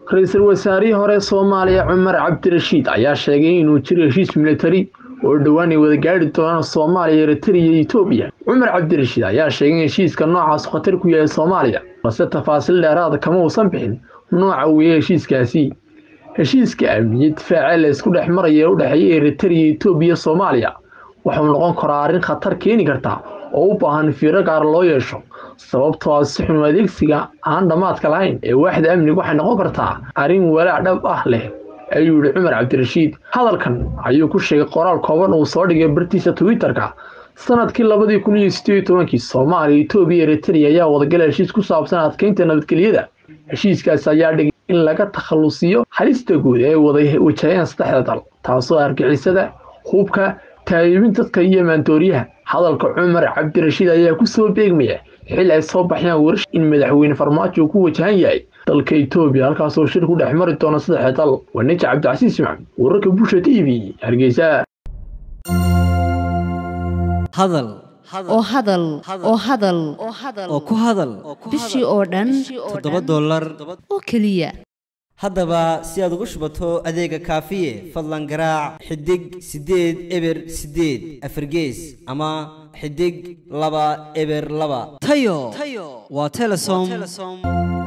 ra-iisul wasaarihii hore soomaaliya cumar cabdirashiid ayaa sheegay inuu jiro heshiis militari oo dhowaan ay wada gaari doonaan soomaaliya eritrea iyo etoobiya cumar cabdirashiid ayaa sheegay in heshiiska noocaas khatar ku yahay soomaaliya balse tafaasiil dheeraada kama uusan bixin nooca weeye heshiiskaasi heshiiska amniya difaace la isku dhex maraya ee u dhexeeya eritrea iyo etoobiya soomaaliya wuxuu noqon karaa arrin khatar keeni karta oo u baahan fiiro gaar loo yeesho sababtoo ah si xun adeegsiga aan dhammaadka lahayn ee waaxda amniga waxay noqon kartaa arrin walaac dhab ah leh ayuu yihi cumar cabdirashiid hadalkan ayuu ku sheegay qoraal kooban uu soo dhigay bartiisa twitter-ka sanadkii labadii kun iyo sideed iyo tobankii soomaaliya etoobiya eritrea ayaa wadagala heshiis ku saabsan adkeynta nabadgelyada heshiiskaas ayaa dhigay in laga takhalusiyo halista guud ee wada wajaheen saddexda dal taasoo argixisada hubka taayibin dadka iyo maandooriyaha hadalka cumar cabdirashiid ayaa ku soo beegmaya xil ay soo baxyaan warash in madaxweyne farmaajo uu ku wajahan yahay dalka etoobiya halkaasoo shir ku dhex mari doona saddexda dal waa ninja cabdicasiis maxmed wararka busha t v hargeysa hadal oo hadal oo hadal oo ku hadal bishii oo dhan toddoba dollar oo keliya haddaba si aad ugu shubato adeega kaafiye fadlan garaac xidig siddeed eber siddeed afargees ama xidig laba eber laba tayo waa telesom